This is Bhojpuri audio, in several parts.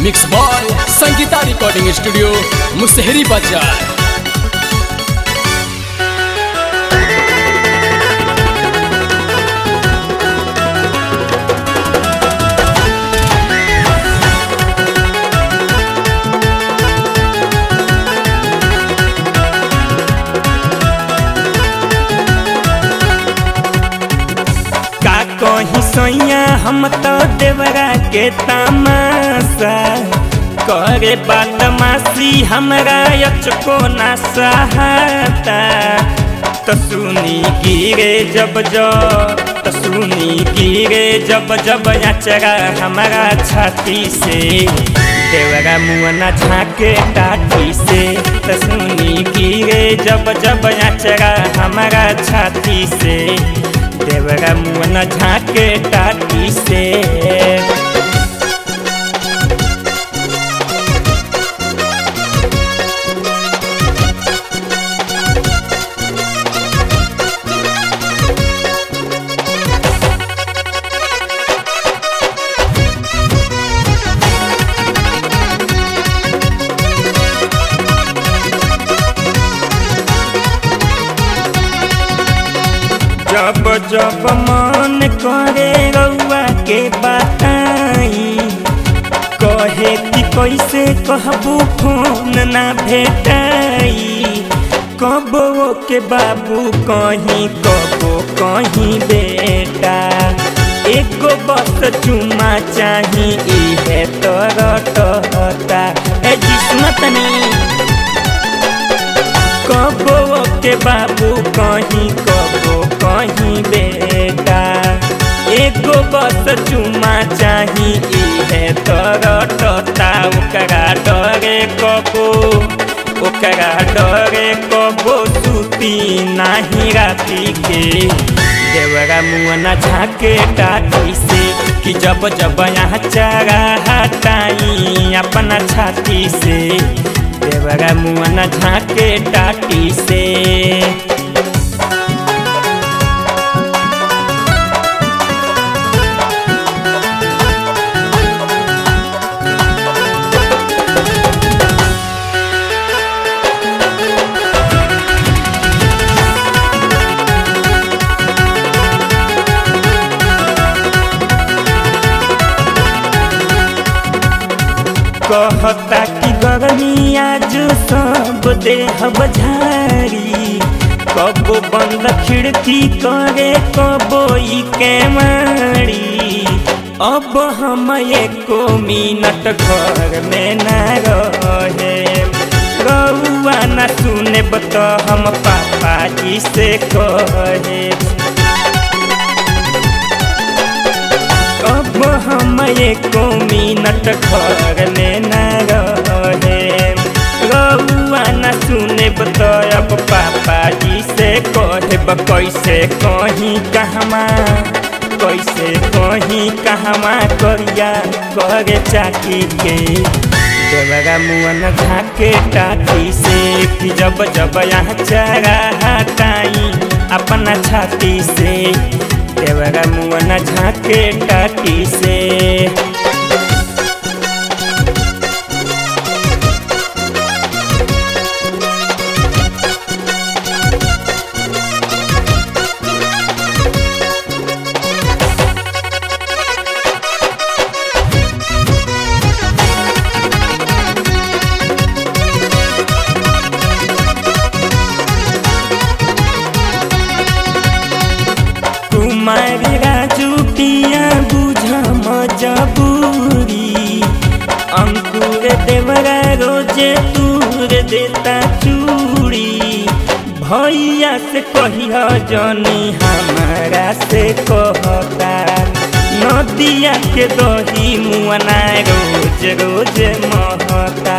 mix boy Sangeeta recording studio Musahari बाजार का कही सैया हम तो देवरा के तमाशा करे बदमाशी हमरा यचको ना सहाता तो सुनी गिरे जब जब तो सुनी गिरे जब जब अचरा हमारा छाती से देवरा मुअना झाके टाटी से तो सुनी गिरे जब जब अचरा हमारा छाती से देवरा मुअना झाके टाटी से जब जब मन करे रउआ के बताई कहे कि कैसे कहबू फोन ना भेटाई कबो के बाबू कहीं कबो कहीं बेटा एगो बस चुमा चाही इहे तरटता ए जिस्मत नहीं कबो के बाबू कहीं कबो कहीं बेटा एगो बस चुमा चाही इहे तरटता ओकरा डरे कबो ओकरा डरे कबो सुती नाही राती के देवरा मुअना झाके टाटी से कि जब जब यहाँ चारा हटाई अपना छाती से देवरा मुअना झाके टाटी से कहता कि गर्मी आज सब देह बझारी कबो बंद खिड़की करे कबो ई के मारी अब हम एको मिनट घर में न रहे रउआ न सुने तो हम पापा जी से कहे अब हम एको मिनट घर में न रहे रउआ न सुने तो अब पापा जी से कहब कैसे कहीं कहमा कैसे कहीं कहमा करिया करे चाकी के देवरा मुअन झाके टाटी से कि जब जब यहाँ चारा हटाई अपना छाती से देवरा मुअना झाके टाटी से कुमारी राजू पिया बुझ मजबूरी अंकुर देवरा रोजे दूर देता चूड़ी भैया से कहिया जनी हमारा से कहता नदिया के दही मुअना रोज रोज महता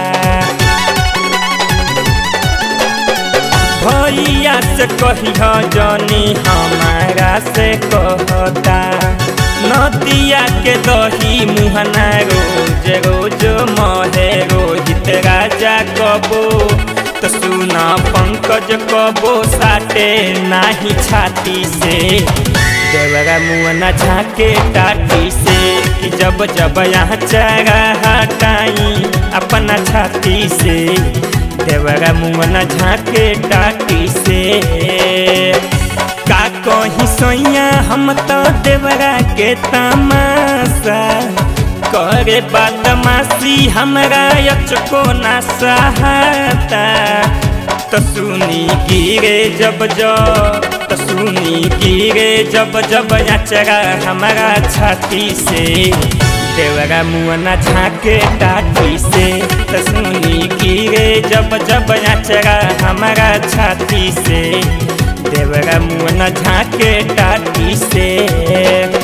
भैया से कहिया जनी हमारा से कहता नदिया के दही मुहना रोज रोज महे रोहित राजा कबो तो सुना पंकज कबो साटे नाही छाती से देवरा मुअना झाके टाटी से कि जब जब यहाँ चरा हटाई अपना छाती से देवरा मुअना झाके टाटी से का कहीं सोइया हम तो देवरा के तमाशा करे बदमाशी हमरा यचको ना सहाता तो सुनी गिरे जब जब तो सुनी गिरे जब जब अचरा हमारा छाती से देवरा मुअना झाके टाटी से तो सुनी गिरे जब जब अचरा हमारा छाती से देवरा मुअना झाके टाटी से